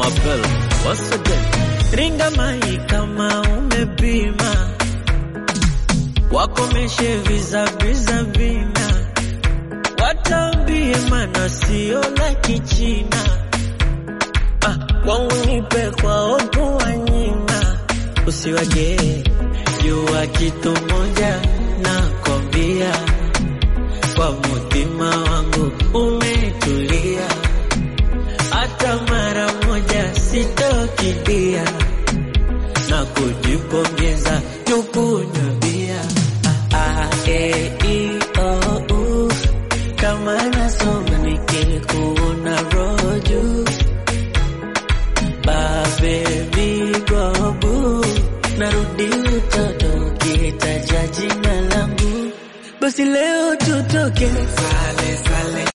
Mabel, once again. Ringa mai kama umepima, wakomeshe vizaviza vina, watambie mana sio la kichina. Ah, kwangu nipe kwao kuwanyima, usiwagee jua kitu moja nakwambia, kwa mutima wangu umetulia, hata mara moja sitokidia na kujipongeza tukunywe bia ah, ah, eh, i, oh, uh. kama nasoma nikikuona roju babebigobu narudi utoto ukitaja jina langu basi leo tutoke sale, sale.